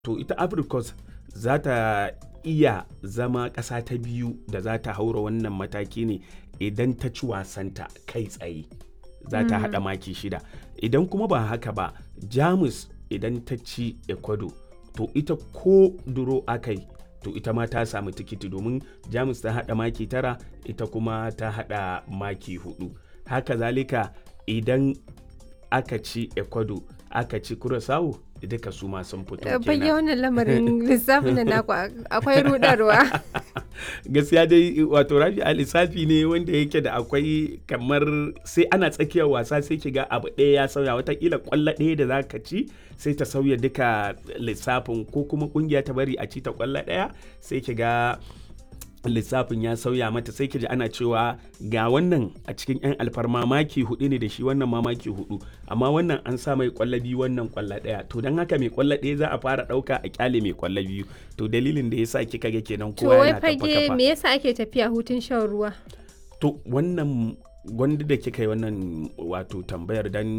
to ita Africos za ta iya zama ƙasa ta biyu da za ta haura wannan mataki ne idan ta ci wasanta kai tsaye za ta haɗa maki shida idan kuma ba haka ba jamus idan ta ci ecuador to ita ko duro akai to ita ma ta samu tikiti domin jamus ta haɗa maki tara ita kuma ta haɗa maki hudu haka zalika idan aka ci ecuador aka ci curaçao duka su ma sun fito fage kenan wannan lamarin lissafin da naku akwai rudarwa gaskiya dai wato rafi a lissafi ne wanda yake da akwai kamar sai ana tsakiyar wasa sai ki ga abu ɗaya ya sauya watakila kwallo ɗaya da za ka ci sai ta sauya duka lissafin ko kuma kungiya ta bari a ci ta kwallo ɗaya sai ki ga lissafin ya sauya mata sai ki ji ana cewa ga wannan a cikin 'yan alfarma maki hudu ne da shi wannan ma maki hudu amma wannan an sa mai kwallo biyu wannan kwallo daya to don haka mai kwallo ɗaya za a fara ɗauka a kyale mai kwallo biyu to dalilin da yasa kika ga kenan to kowa wai yana tafa fage kafa me yasa ake tafiya hutun shan ruwa to wannan gwanda da kika yi wannan wato tambayar dan